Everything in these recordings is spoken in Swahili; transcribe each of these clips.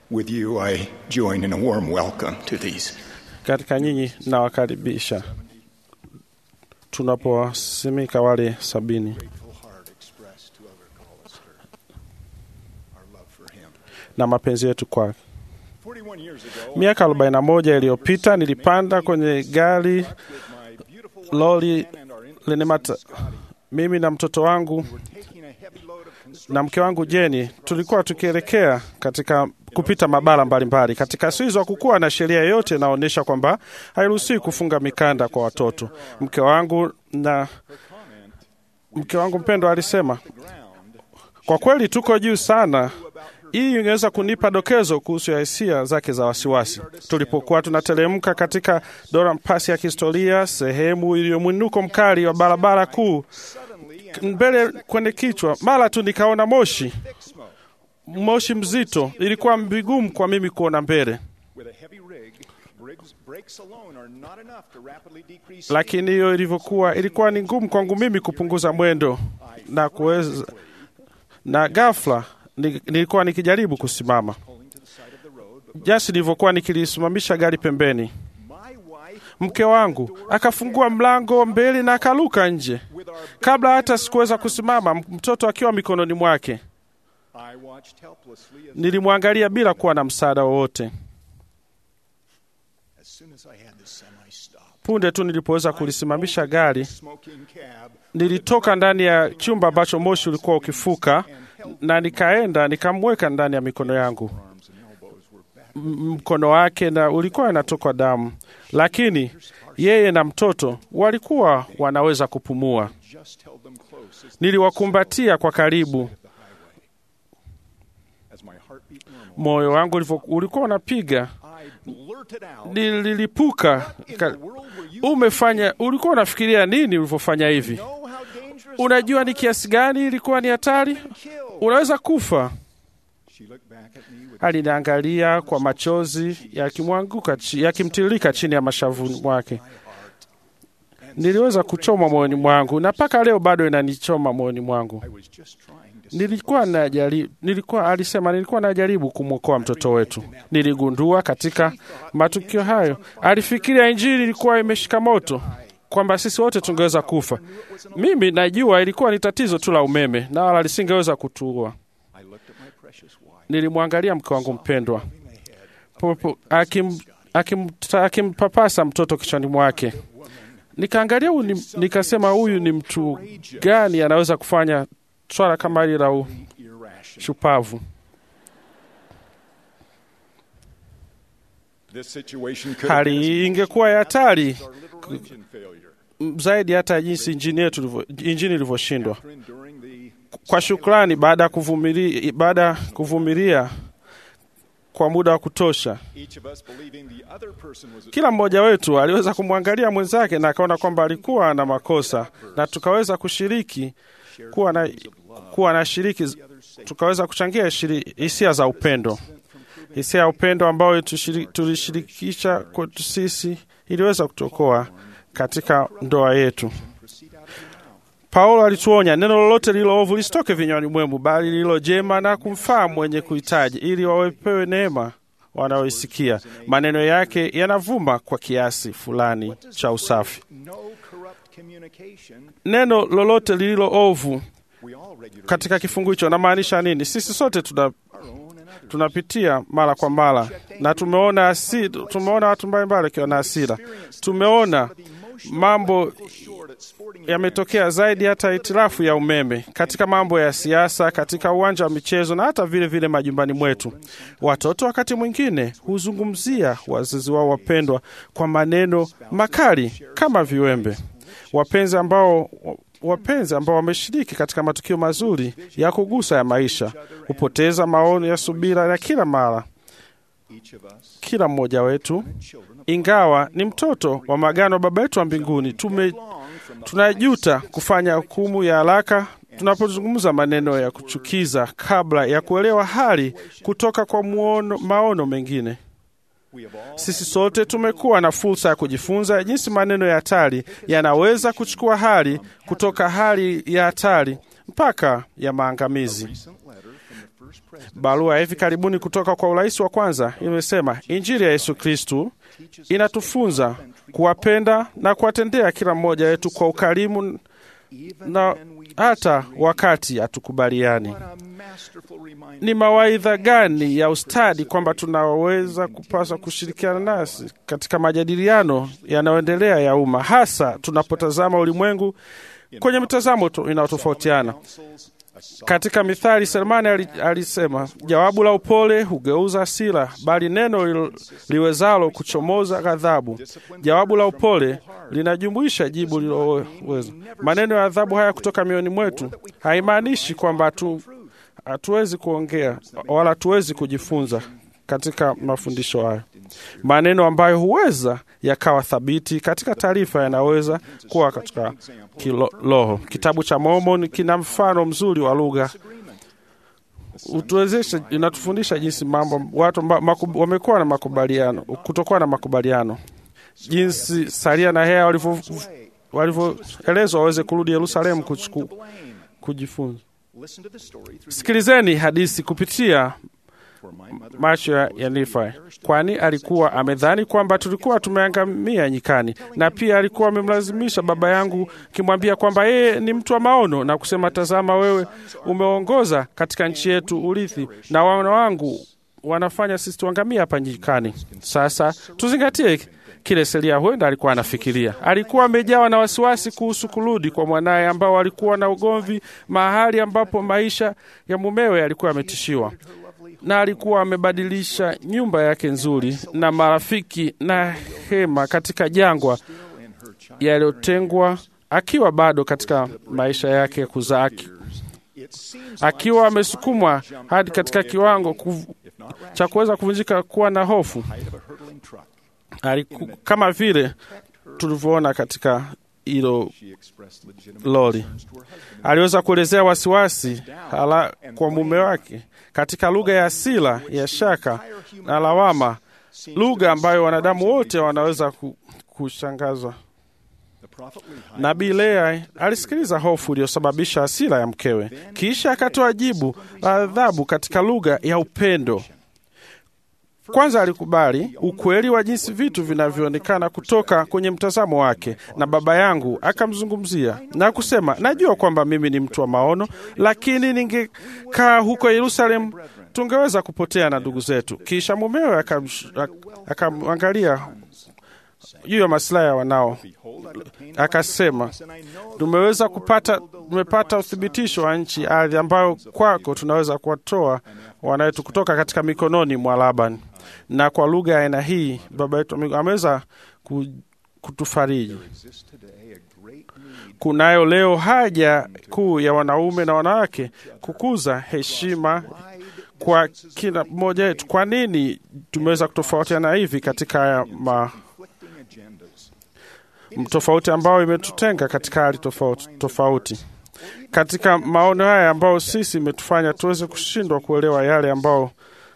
With you, I join in a warm welcome to these Katika nyinyi nawakaribisha tunapowasimika wale sabini grateful heart expressed to Elder Collister, our love for him. na mapenzi yetu kwake. 41 years ago, Miaka 41 iliyopita nilipanda kwenye gari with my beautiful wife lori Jan and our infant lenye son, mata, Scotty, mimi na mtoto wangu were taking a heavy load of construction na mke wangu Jeni tulikuwa tukielekea katika kupita mabara mbalimbali. Katika siku hizo hakukuwa na sheria yoyote inaonyesha kwamba hairuhusiwi kufunga mikanda kwa watoto. Mke wangu na comment mke wangu mpendwa alisema, ground kwa kweli tuko juu sana. Hii ingeweza kunipa dokezo kuhusu ya hisia zake za wasiwasi. Tulipokuwa tunateremka katika Durham Pass ya kihistoria, sehemu iliyo mwinuko mkali wa barabara kuu, suddenly mbele kwenye kichwa, mara tu nikaona moshi thick smoke moshi mzito. Ilikuwa vigumu kwa mimi kuona mbele, with a heavy rig. Briggs, brakes alone are not enough to rapidly decrease lakini hiyo ilivyokuwa, ilikuwa ni ngumu kwangu mimi kupunguza mwendo na kuweza, na ghafla ni- nilikuwa nikijaribu kusimama pulling to the side of the road. But jinsi nilivyokuwa nikilisimamisha gari pembeni. my wife, Mke wangu akafungua mlango mbele na akaruka nje. with our Kabla hata sikuweza kusimama, m- mtoto akiwa mikononi mwake, I watched helplessly as, nilimwangalia bila kuwa na msaada wowote. as soon as I had the semi stop. Punde tu nilipoweza kulisimamisha gari, Smoking cab nilitoka ndani ya chumba ambacho moshi ulikuwa ukifuka na nikaenda nikamweka ndani ya mikono yangu. arms and elbows were back. M- Mkono wake na ulikuwa unatoka damu, lakini yeye na mtoto walikuwa wanaweza kupumua. Just held them close as, Niliwakumbatia kwa karibu, as my heartbeat normal. moyo wangu ulivyo- ulikuwa unapiga, I blurted out, nililipuka. "In the Ka- world were you Umefanya, ulikuwa unafikiria nini ulivyofanya hivi? know how dangerous Unajua ni kiasi gani ilikuwa ni hatari, killed?" unaweza kufa. She looked back at me with Aliniangalia kwa machozi yakimwanguka chi- yakimtiririka chini ya mashavu mwake. Niliweza kuchoma moyoni mwangu na mpaka leo bado inanichoma moyoni mwangu. I was just trying to Nilikuwa najaribu, nilikuwa alisema, nilikuwa najaribu kumwokoa mtoto wetu. Niligundua katika matukio hayo, alifikiria injili ilikuwa imeshika moto, kwamba sisi wote tungeweza kufa. Mimi najua ilikuwa ni tatizo tu la umeme na wala lisingeweza kutuua. I looked at my precious wife, Nilimwangalia mke wangu mpendwa moving my head. popo, akim, akim, akimpapasa mtoto kichwani mwake. Nikaangalia huyu ni, nikasema huyu ni mtu gani anaweza kufanya swala kama hili la Irrational. ushupavu. This situation could have Hali been hii ingekuwa ya hatari our literal engine failure. m- zaidi hata jinsi injini yetu ilivyo- injini ilivyoshindwa. After enduring the Kwa shukrani, baada ya kuvumilia, baada ya kuvumilia kwa muda wa kutosha, each of us believing the other person was kila mmoja wetu aliweza kumwangalia mwenzake na akaona kwamba alikuwa na makosa, na tukaweza kushiriki kuwa na, kuwa na shiriki, tukaweza kuchangia shiri- hisia za upendo, hisia ya upendo ambayo tushiri- tulishirikisha kwetu sisi iliweza kutokoa katika ndoa yetu. proceed out of your mouth. Paulo alituonya, neno lolote lililo ovu lisitoke vinywani mwenu, bali lililo jema na kumfaa mwenye kuhitaji, ili wawepewe neema wanaoisikia. Maneno yake yanavuma kwa kiasi fulani cha usafi. No corrupt communication. Neno lolote lililo ovu We all regularly katika kifungu hicho namaanisha nini? Sisi sote tuna, our own and others. tunapitia mara kwa mara, na tumeona hasi, tumeona watu mbalimbali wakiwa na hasira. Tumeona mambo Short at sporting yametokea zaidi hata hitilafu ya umeme katika mambo ya siasa, katika uwanja wa michezo na hata vile vile majumbani mwetu. Watoto wakati mwingine huzungumzia wazazi wao wapendwa kwa maneno makali kama viwembe. Wapenzi ambao wapenzi ambao wameshiriki katika matukio mazuri ya kugusa ya maisha hupoteza maono ya subira ya kila mara. each of us Kila mmoja wetu, children of ingawa ni mtoto wa magano wa Baba yetu wa mbinguni, tume long from the tunajuta kufanya hukumu ya haraka tunapozungumza maneno ya kuchukiza kabla ya kuelewa hali kutoka kwa muono, maono mengine. we have all Sisi sote tumekuwa na fursa ya kujifunza jinsi maneno ya hatari yanaweza kuchukua hali kutoka hali ya hatari mpaka ya maangamizi. recent letter from the Barua ya hivi karibuni kutoka kwa urais wa kwanza imesema Injili ya Yesu Kristu inatufunza kuwapenda na kuwatendea kila mmoja wetu kwa ukarimu na hata wakati hatukubaliani. Ni mawaidha gani ya ustadi kwamba tunaweza kupaswa kushirikiana nasi katika majadiliano yanayoendelea ya umma, hasa tunapotazama ulimwengu kwenye mitazamo inayotofautiana. Katika Mithali, Selemani alisema, jawabu la upole hugeuza hasira, bali neno liwezalo kuchomoza ghadhabu. Jawabu la upole linajumuisha jibu liloweza. Maneno ya adhabu haya kutoka mioyoni mwetu haimaanishi kwamba hatu hatuwezi kuongea wala hatuwezi kujifunza katika mafundisho hayo. Maneno ambayo huweza yakawa thabiti katika taarifa yanaweza kuwa katika kiroho. Kitabu cha Mormon kina mfano mzuri wa lugha utuwezesha, inatufundisha jinsi mambo watu wamekuwa na makubaliano, kutokuwa na makubaliano, jinsi Salia na Hea walivyoelezwa waweze kurudi Yerusalemu kujifunza. Sikilizeni hadithi kupitia macho ya Nifai, kwani alikuwa amedhani kwamba tulikuwa tumeangamia nyikani, na pia alikuwa amemlazimisha baba yangu akimwambia kwamba yeye ni mtu wa maono na kusema, tazama, wewe umeongoza katika nchi yetu urithi, na wana wangu wanafanya sisi tuangamia hapa nyikani. Sasa tuzingatie kile Selia huenda alikuwa anafikiria. Alikuwa amejawa na wasiwasi kuhusu kurudi kwa mwanaye ambao walikuwa na ugomvi mahali ambapo maisha ya mumewe yalikuwa yametishiwa na alikuwa amebadilisha nyumba yake nzuri na marafiki na hema katika jangwa yaliyotengwa, akiwa bado katika maisha yake ya kuzaa, akiwa amesukumwa hadi katika kiwango kuv... cha kuweza kuvunjika, kuwa na hofu aliku... kama vile tulivyoona katika hilo lori. Aliweza kuelezea wasiwasi hala kwa mume wake katika lugha ya asila ya shaka na lawama, lugha ambayo wanadamu wote wanaweza kushangazwa. Nabii Lea alisikiliza hofu iliyosababisha hasira ya mkewe, kisha akatoa jibu la adhabu katika lugha ya upendo. Kwanza alikubali ukweli wa jinsi vitu vinavyoonekana kutoka kwenye mtazamo wake, na baba yangu akamzungumzia na kusema, najua kwamba mimi ni mtu wa maono, lakini ningekaa huko Yerusalemu tungeweza kupotea na ndugu zetu. Kisha mumewe akamwangalia juu ya masilahi ya wanao, akasema, tumeweza kupata, tumepata uthibitisho wa nchi ardhi ambayo kwako tunaweza kuwatoa wanawetu kutoka katika mikononi mwa Labani. Na kwa lugha ya aina hii baba yetu ameweza kutufariji. Kunayo leo haja kuu ya wanaume na wanawake kukuza heshima kwa kila mmoja wetu. Kwa nini tumeweza kutofautiana hivi katika haya ma tofauti ambayo imetutenga katika hali tofauti tofauti katika maono haya ambayo sisi imetufanya tuweze kushindwa kuelewa yale ambao,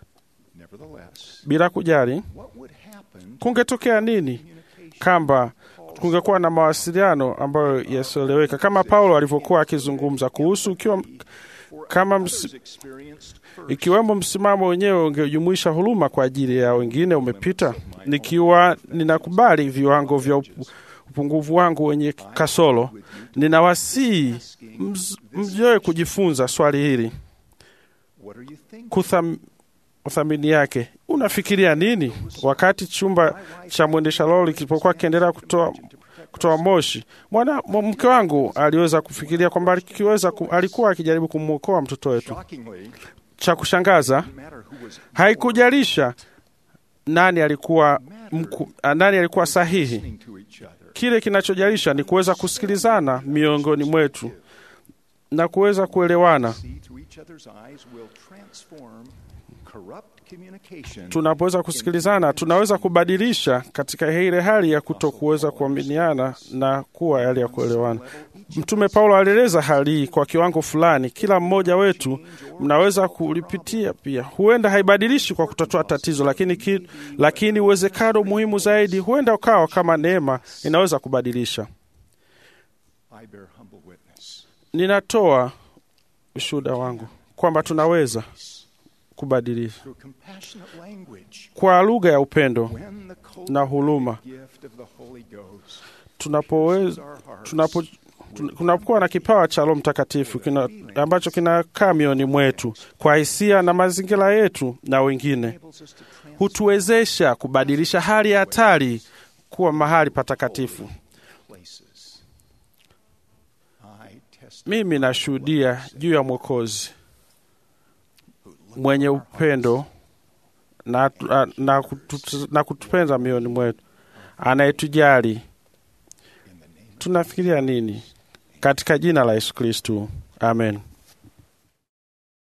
bila kujali, kungetokea nini kamba kungekuwa na mawasiliano ambayo yasioeleweka, kama Paulo alivyokuwa akizungumza kuhusu ukiwa kama ms, ikiwemo msimamo wenyewe ungejumuisha huruma kwa ajili ya wengine umepita, nikiwa ninakubali viwango vya upungufu wangu wenye kasoro, ninawasihi mjoe kujifunza swali hili kutham, kuthamini yake. Unafikiria nini wakati chumba cha mwendesha lori kilipokuwa kiendelea kutoa kutoa moshi? Mwana mke wangu aliweza kufikiria kwamba akiweza alikuwa akijaribu kumwokoa mtoto wetu. Cha kushangaza, haikujalisha nani alikuwa mku, nani alikuwa sahihi. Kile kinachojalisha ni kuweza kusikilizana miongoni mwetu na kuweza kuelewana. Tunapoweza kusikilizana, tunaweza kubadilisha katika ile hali ya kutokuweza kuaminiana na kuwa hali ya kuelewana. Mtume Paulo alieleza hali hii kwa kiwango fulani. Kila mmoja wetu mnaweza kulipitia pia. Huenda haibadilishi kwa kutatua tatizo, lakini ki, lakini uwezekano muhimu zaidi huenda ukawa kama neema inaweza kubadilisha. Ninatoa ushuhuda wangu kwamba tunaweza kubadilisha through compassionate language kwa lugha ya upendo when the na huruma. gift of the Holy Ghost Tunapoweza tunapo tun- kunakuwa na kipawa cha Roho Mtakatifu kina, ambacho kinakaa mioyoni mwetu kwa hisia na mazingira yetu na wengine, enables us to transform hutuwezesha kubadilisha hali ya hatari kuwa mahali patakatifu. places. I testify Mimi nashuhudia juu ya Mwokozi mwenye upendo na, na, kutu, na kutupenda mioyoni mwetu, anayetujali. in the name Tunafikiria nini? Katika jina la Yesu Kristu, amen.